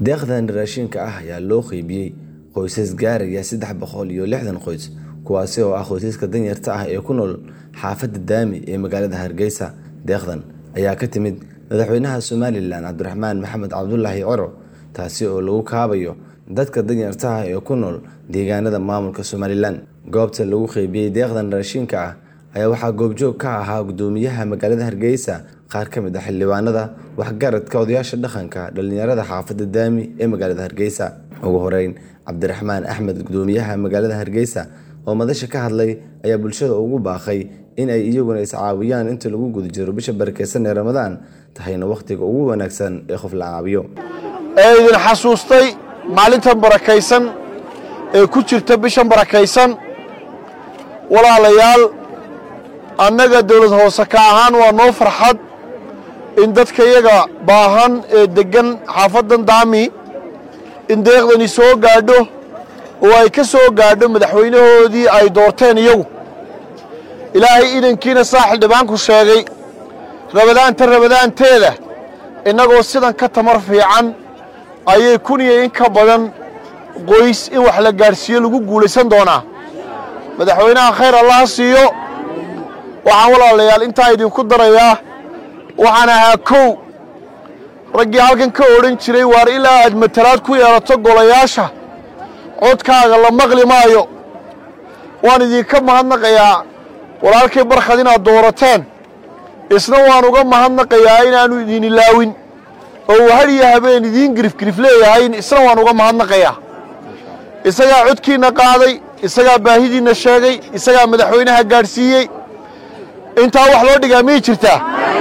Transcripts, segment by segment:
deeqdan raashinka ah ayaa loo qeybiyey qoysas gaaraya saddex boqol iyo lixdan qoys kuwaasi oo ah qoysaska danyarta ah ee ku nool xaafadda daami ee magaalada hargeysa deeqdan ayaa ka timid madaxweynaha somalilan cabdiraxmaan maxamed cabdulaahi coro taasi oo lagu kaabayo dadka danyarta ah ee ku nool deegaanada maamulka somalilan goobta lagu qeybiyey deeqdan raashinka ah ayaa waxaa goobjoog ka ahaa gudoomiyaha magaalada hargeysa qaar ka mid ah xildhibaanada waxgaradka odayaasha dhaqanka dhalinyarada xaafadda daami ee magaalada hargeysa ugu horeyn cabdiraxmaan axmed gudoomiyaha magaalada hargeysa oo madasha ka hadlay ayaa bulshada ugu baaqay in ay iyaguna iscaawiyaan inta lagu guda jiro bisha barakeysan ee ramadaan tahayna wakhtiga ugu wanaagsan ee qof la caawiyo ee idin xasuustay maalintan barakaysan ee ku jirta bishan barakaysan walaalayaal annaga dawlad hoose ka ahaan waa noo farxad in dadka iyaga baahan ee deggan xaafaddan daami in deeqdani soo gaadho oo ay ka soo gaadho madaxweynahoodii ay doorteen iyagu ilaahay idankiina saa xildhibaanku sheegay rabadaanta rabadaanteeda innagoo sidan ka tamar fiican ayay kun iyo in ka badan qoys in wax la gaadhsiiyo lagu guulaysan doonaa madaxweynaha khayr allaha siiyo waxaan walaalayaal intaa idinku darayaa waxaan ahaa kow raggii halkan ka odhan jiray waar ilaa aad matalaad ku yeelato golayaasha codkaaga la maqli maayo waan idinka mahadnaqayaa walaalkay barkhad inaad doorateen isna waan uga mahadnaqayaa inaannu idin ilaawin oo uu har iyo habeen idiin girifgirif leeyahay isna waan uga mahadnaqayaa isagaa codkiinna qaaday isagaa baahidiinna sheegay isagaa madaxweynaha gaadhsiiyey intaa wax loo dhigaa miyay jirtaa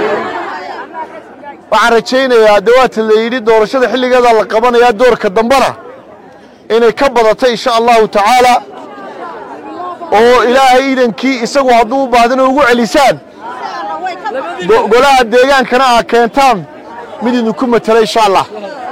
waxaan rajaynayaa dee waata la yidhi doorashada xilligeedaa la qabanayaa doorka dambena inay ka badato insha allahu tacaala oo ilaahay idankii isagu hadduu u baahdana ugu celisaan golaha deegaankana aa keentaan mid idinku matela insha allah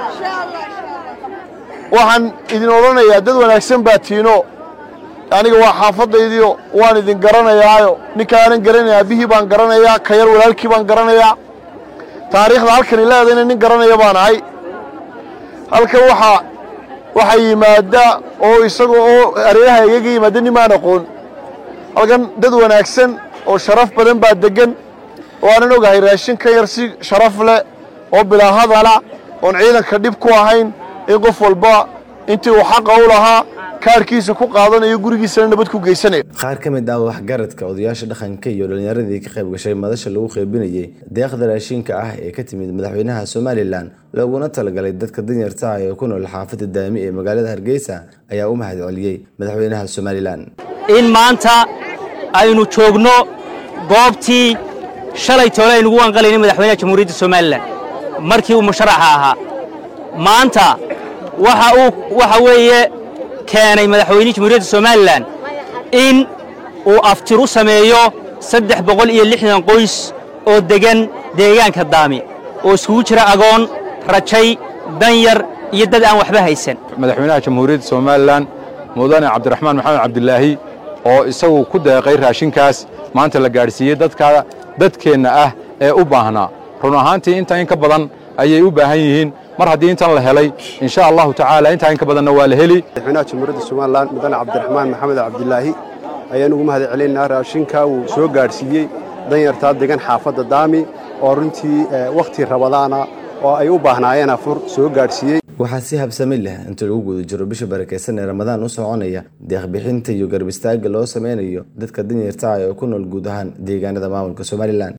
waxaan idin odhanayaa dad wanaagsan baa tiino aniga waa xaafadaydiio waan idin garanayaayo ninkaanan garanaya bihii baan garanayaa ka yar walaalkii baan garanayaa taariikhda halkani leedayna nin garanaya baan ahay halkan waxaa waxaa yimaada oo isaga oo areeraha igaga yimaada nimaan aqoon halkan dad wanaagsan oo sharaf badan baa deggan oo aanan ogahay raashin ka yar si sharaf leh oo bilaa hadala oon ciidanka dhib ku ahayn in qof walba intii uu xaqa u lahaa kaarkiisa ku qaadanayo gurigiisana nabad ku geysanayo qaar ka mid ah waxgaradka odayaasha dhaqanka iyo dhallinyaradii ka qayb gashay madasha lagu qeybinayey deeqda raashinka ah ee ka timid madaxweynaha somalilan looguna talagalay dadka danyarta ah ee ku nool xaafadda daami ee magaalada hargeysa ayaa u mahad celiyey madaxweynaha somalilan in maanta aynu joogno goobtii shalay toole aynugu wanqalayna madaxweynaha jamhuuriyadda somalilan markii uu musharaxa ahaa maanta waxa uu waxa weeye keenay madaxweynihii jamhuuriyadda somalilan in uu aftir u sameeyo saddex boqol iyo lixdan qoys oo deggan deegaanka daami oo iskugu jira agoon rajay danyar iyo dad aan waxba haysan madaxweynaha jamhuuriyadda somalilan mudane cabdiraxmaan maxamed cabdilaahi oo isagu ku deeqay raashinkaas maanta la gaadhsiiyey dadka dadkeenna ah ee u baahnaa run ahaantii inta in ka badan ayay u baahan yihiin mar haddii intan la helay insha allahu tacaala intaa in ka badanna waa la heli madaxweynaha jamhuuriyadda somalilan mudane cabdiraxmaan maxamed cabdilaahi ayaan ugu mahad celinaynaa raashinka uu soo gaadhsiiyey danyartaa degan xaafadda daami oo runtii wakhti rabadaana oo ay u baahnaayeen afur soo gaadhsiiyey waxaa si habsami leh inta lagu guda jiro bisha barakeysan ee ramadaan u soconaya deeqbixinta iyo garbistaagga loo sameynayo dadka danyarta ah ee ku nool guud ahaan deegaanada maamulka somalilan